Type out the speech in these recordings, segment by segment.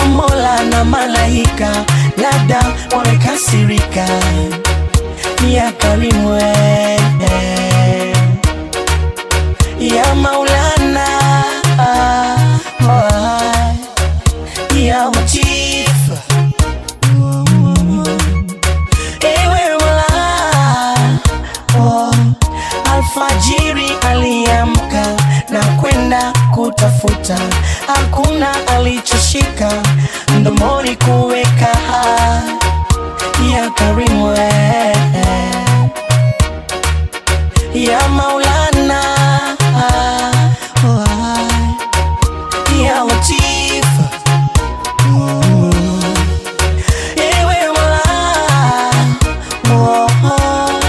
Mola na malaika, labda wamekasirika. Ya Karimu eh, ya Maulana oh, ya Latif Ewe Mola oh, alfajiri aliamka na kwenda kutafuta, hakuna alichoshika mdomoni kuweka. Ya Karimu eh, ya Maulana oh, ya Latif Ewe Mola oh, oh.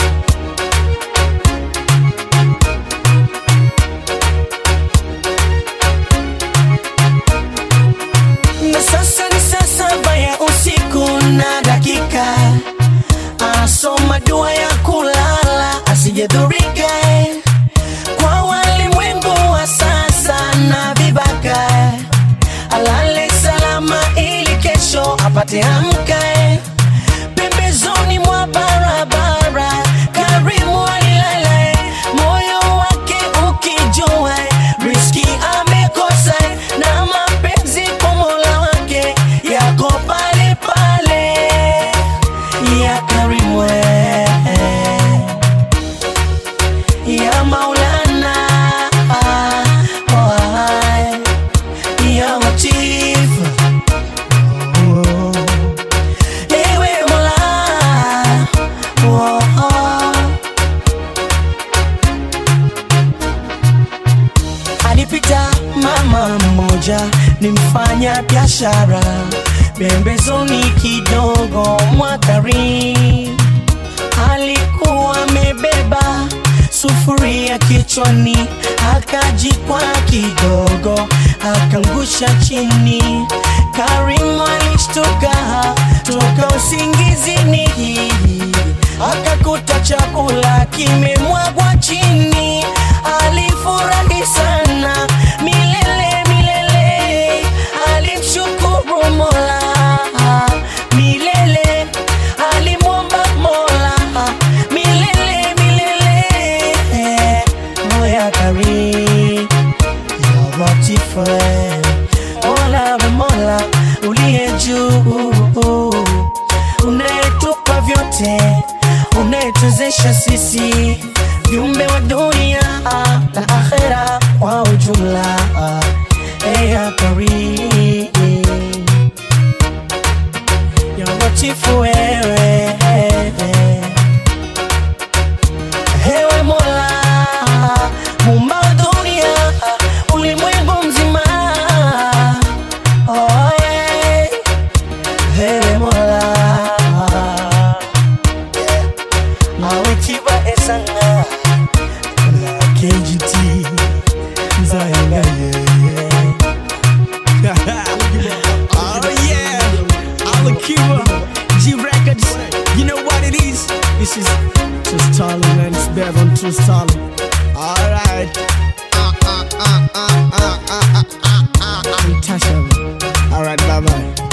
na sasa ni saa saba ya usiku na dakika, asoma dua ya kulala asijadhurika kwa walimwengu wa sasa na vibaka, alale salama ili kesho apate amka pembezoni mwa barabara. Karimu alilala, moyo wake ukijua riski amekosa, na mapenzi kwa Mola wake yako pale pale. Ya Karimu eh, ya Maulana oh, ya Latif oh. Ewe Mola oh, oh. Alipita mama mmoja ni mfanya biashara pembezoni kidogo mwa Karimu alikuwa amebeba sufuria kichwani, akajikwa kidogo, akangusha chini. Karimu alishtuka toka usingizini, akakuta chakula kimemwagwa chini. Alifurahi sana milele milele, alimshukuru Mola milele, alimwomba Mola milele milele. Moya Karim ya Latif, Mola wa Mola uliye juu, unayetupa vyote, unayetuwezesha sisi viumbe wa dunia na akhera kwa ujumla. Eya Karim ya Latifu wewe Ewe Mola Muumba wa dunia ulimwengu mzima oh, yeah. Ewe Mola Awe kiba esanga La KGT Zayanga yeah, Oh yeah, Alakiba, G Records. You know what it is? This is True Stalin, man. It's better than True Stalin. Alright. Untouchable. Alright, bye bye.